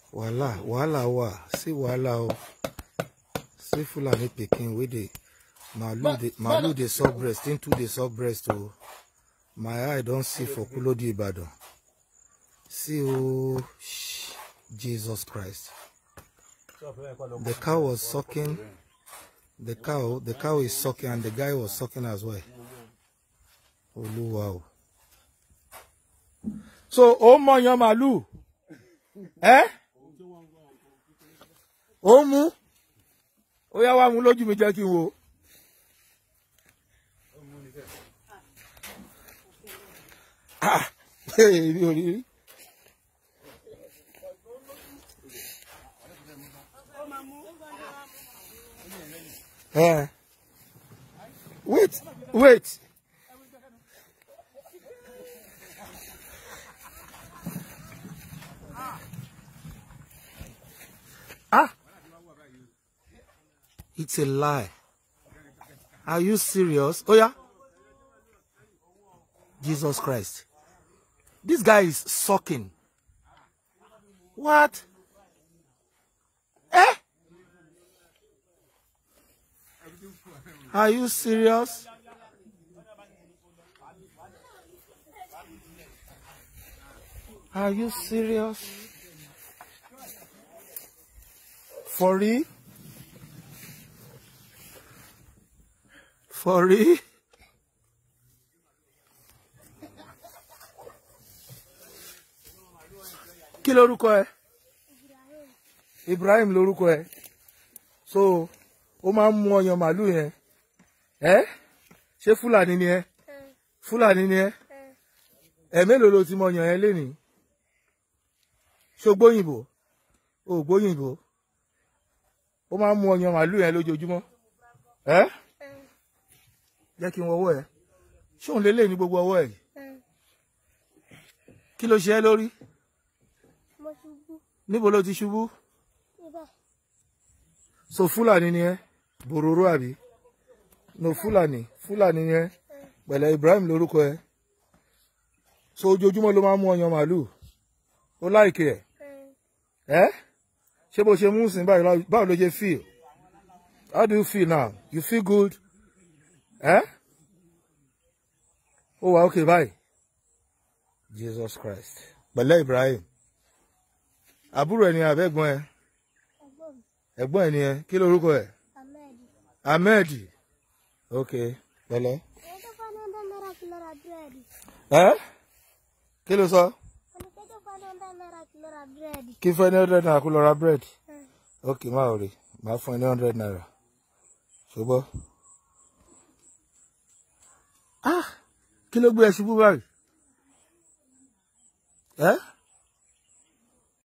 wàhálà wàhálà wà sí wàhálà o sí Fulani pikin wey dey malu dey malu dey suck breast him too dey suck breast o my eye don see for Kulodi Ibadan see o shh, Jesus Christ the cow was sucking the cow the cow is sucking and the guy was sucking as well Olúwa o. so ó mọyàn màlúù ẹ ó mú ó yá wá mú lójú mi jẹ́ kí n wo. Ah, èmi ò rí rí. Eh. Wait, wait. Ah. It's a lie. Are you serious? Oh yeah. Jesus Christ. This guy is sucking. What? Eh? Are you serious? Are you serious? For real? For real? Kí lorúkọ ẹ? Ibrahim lorúkọ ẹ. So, ó máa ń mú ọyàn màálù yẹn. Ẹ́ ṣé Fúlàní ni ẹ? Fúlàní ni ẹ? Ẹ mélòó ló ti mọ ọyàn yẹn lénìí? Ṣó gbóyìnbó? O ò gbóyìnbó? Ó máa ń mú ọyàn màálù yẹn lójoojúmọ́. Ẹ́ jẹ́ kí n wọ́wọ́ ẹ. Ṣé òun lélẹ̀ ní gbogbo ọwọ́ ẹ̀? Kí ló ṣe ẹ́ lórí? mo ṣubú Níbo ló ti ṣubú? níbẹ̀ So Fúlàní ni ẹ? Bòròró àbí? No Fúlàní. Fúlàní ni ẹ? Pẹ̀lẹ́ Ibrahim lórúkọ ẹ. So ojoojúmọ́ ló máa ń mú ọyàn màálù. Ó láìkè ẹ̀. Ẹ́ ṣé bó ṣe mú sìn báyìí lá- báwo ló ṣe feel? How do you feel now? You feel good? Ẹ́ ó wà okay báyìí. Jesus Christ. Pẹ̀lẹ́ Ibrahim. Àbúrò ẹ̀ ni àbẹ́gbọ́n ẹ? ẹ̀gbọ́n mi Ẹ̀gbọ́n ẹ̀ ni ẹ? Kí lorúkọ ẹ̀? ahmed Ahmed. Okay. Pẹ̀lẹ́. èyí tó fọ́nà ọ̀dọ́ náírà kìlọ̀ ra búrẹ́dì Ẹ́ kí ló sọ? ọ̀nà tó tó fọ́nà ọ̀dọ́ náírà kìlọ̀ ra búrẹ́dì Kí fẹ́ ní hundred naira kó lọ ra bread. Ok máa rí máa fún ẹ ní hundred naira. Ṣùgbọ́n. Ah! Kí ló gbé ẹ ṣubú báyìí? Ẹ́